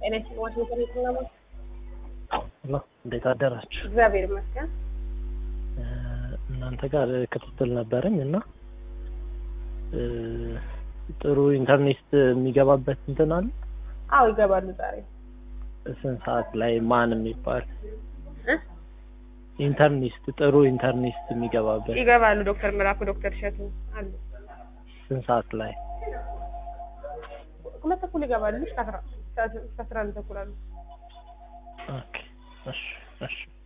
ጤና ይስጥልኝ ዋሽንግተን ነው። ሄሎ እንዴት አደራችሁ? እግዚአብሔር ይመስገን። እ እናንተ ጋር ክትትል ነበረኝ እና እ ጥሩ ኢንተርኔት የሚገባበት እንትን አለ? አዎ ይገባሉ ዛሬ ስንት ሰዓት ላይ ማን የሚባል እ ኢንተርኔት ጥሩ ኢንተርኔት የሚገባበት ይገባሉ። ዶክተር ምራኩ ዶክተር እሸቱ አሉ። ስንት ሰዓት ላይ? ሁለት ተኩል ይገባሉ። እስከ አስራ እስከ አስራ አንድ ተኩል አሉ። ኦኬ እሺ እሺ